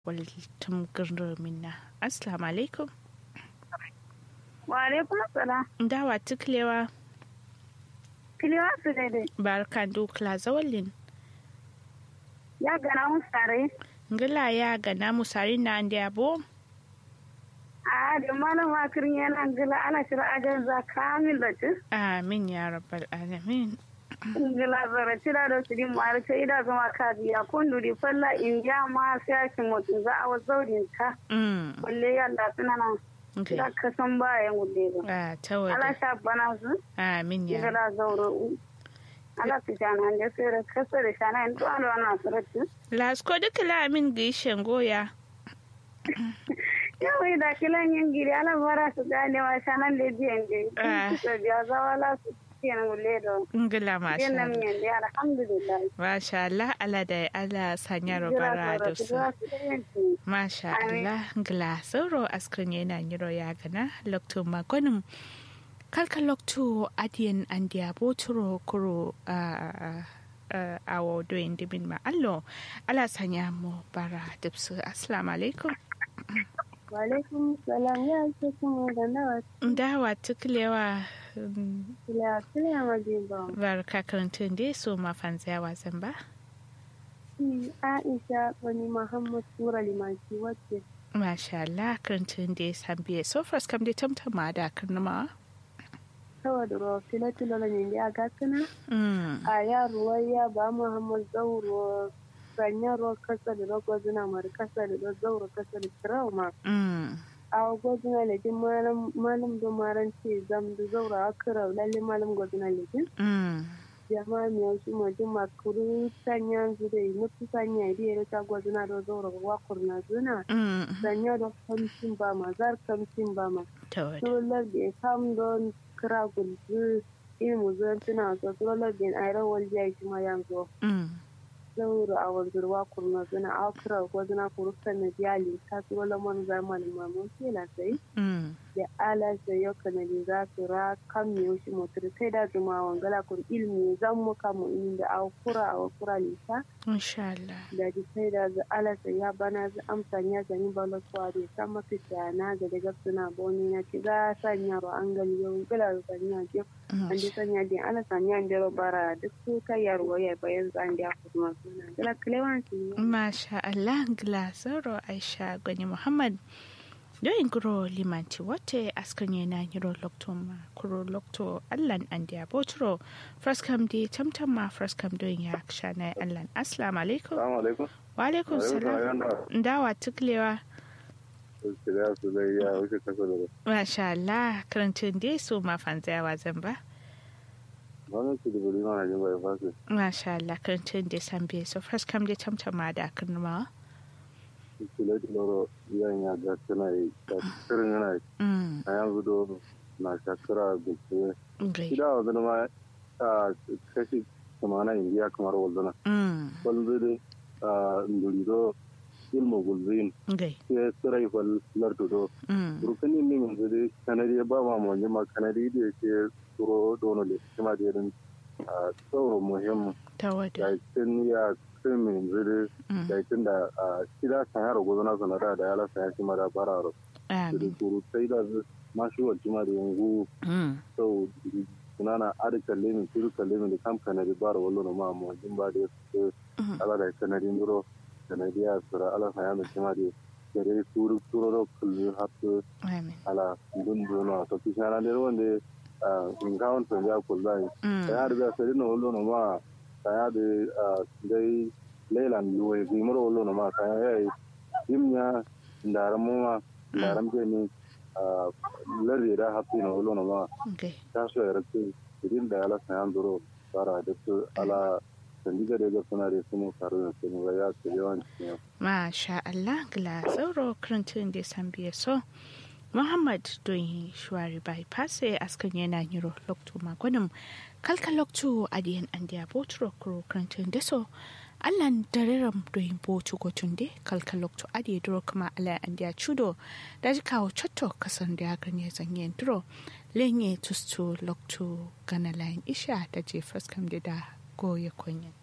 waltum gurnu minna assalamu alaikum wa alaikum assalam dawa tuklewa kiliwa su daidai barkan dukla zawalin ya gana mun sare ngila ya gana musari na andi abo a da malam wakirin yana gila ana shira ajar za kamil da ci amin ya rabbal alamin gila zara cira da su din mara ce ida zama ka biya kun duri falla in ya ma sai ake mutum za a wazaurin ka mm balle yalla suna nan okay da ka san bayan wulle ba ah tawada ala sha bana su amin ya gila zauro ala su jana da sai da kasa da shana in to ala wannan sarati lasko duka la amin gishen goya yawai da kilan yin giri ala bara su gane wa shanan da biyan Ah. da su biya zawala su kenan wulle da ngila masha Yana Allah miyan da alhamdulillah. masha Allah ala da ala sanya robara da su Masha Amin. Allah ngla sauro askrin yana nyiro ya gana lokto magonim kalka lokto adiyan andiya boturo kuro a awo doyin dimin ma allo ala sanya mu bara dipsu assalamu alaikum Walaikum salam ya ce kuma da nawa dawa tuklewa kila kila majiba. barka karantun dai so mafan tsayawa zan ba Shi Aisha wani Muhammad Sura Limanci wacce Masha Allah karantun dai san biye so first kam dai tamtama da karnama saboda ruwa filatilo na yin ya gasina mm a yaruwa ya ba Muhammad Zauro sanya ruwa kasa da rogo zina mara kasa da zauro kasa da trauma. mm A gwazina lejin malam da maran ce zam da zauro a kira lalle malam gwazina lejin. mm jama'a mi yau ma juma kuru sanya zude mutu sanya ide ya ta gwazina da zauro wa kurna zuna. mm Sanya da kamcin ba ma zar kamcin ba ma. tawada Sular da ya kam don kira gulzu ilmu zuwan tuna so sular da ya ayran waljiya shi ma yanzu. mm zauro a wanzurwa kurna zuna a kira gwazina kuru sanna biyali ta sular man zamanin mamun kela sai. mm da ala da yau kanadi za su ra kan mi yoshi motar sai da zuma wangala kur ilmi zan muka mu in da a kura a kura lisa insha Allah da ji sai da za ala sai ya bana za amsa ya zani balo kwa da san mafi na ga daga suna boni na ci za sanya ro an gali yau gala da sanya je an ji sanya din ala sanya da bara duk su kai yarwa ya bayan zan da kuma suna gala klewan su Masha Allah Glasoro Aisha Gwani Muhammad Doyin guro limanti wate askan yana yiro lokto ma kuro lokto allan an dia botro fraskam di tamtam ma fraskam doyin ya shana allan assalamu alaikum Salamu alaikum. wa alaikum salam dawa tuklewa Shirya su zai ya wuce kasa da Masha Allah karantun dai su ma fanzayawa zan ba Wani su da buri mana jin bai fasi. Masha Allah karantun dai san biye so fraskam di tamtam ma da kirma Su da loro iyan ya ga tana yi. ta Kirin yana yi. mm A yanzu do na shakara da ke. great Shida wa zama ma a kashi kamana indiya kamar waldana. mm Wanda dai a ndurido ilmu gulzin. great Sai tsirai fal lardu do. mm Rukuni min yanzu dai kanadi ba ma mu ma kanadi da ke turo dono le. Kuma da irin a tsoro muhimmin. tawada Yakin ya krimin zuri mm da tun da a shida kan yaro gozo na sanada da yala san shi mara bararo da amin kuru sai da ma shi wa jima da yangu mm sau sunana adi kalle min turu kalle min da kam kanadi bara wallo na ma mu jin ba da su Mhm. ala da kanadi nduro kanadi ya sura ala san yana jima da gare turu turu ro kullu hatu amin ala dun duno to kishana da wanda in kawon san ya kullai mm ya da sai na wallo na ma kaya da dai leilan luwe gimar wallo na ma kaya ya yi himya ndaran mu ma ndaran ke ni lardi da hafi na wallo na ma okay ta so ya rasu idin da ala sayan duro fara da su ala sandiga da ga suna da su mu faru da su mu ga ya su yawan cikin Masha Allah gila sauro karantun da san biye so Muhammad don shuwari bypass askan yana yiro lokto magonim kalka lokto adiyan andiya botro kuro karantun da so allan dareram doyin botu gotunde kalka lokto adiye duro kuma ala andiya chudo da ji kawo chotto kasan da ya ganye zanyen duro lenye tustu lokto gana layin isha da je faskam da da goye konyen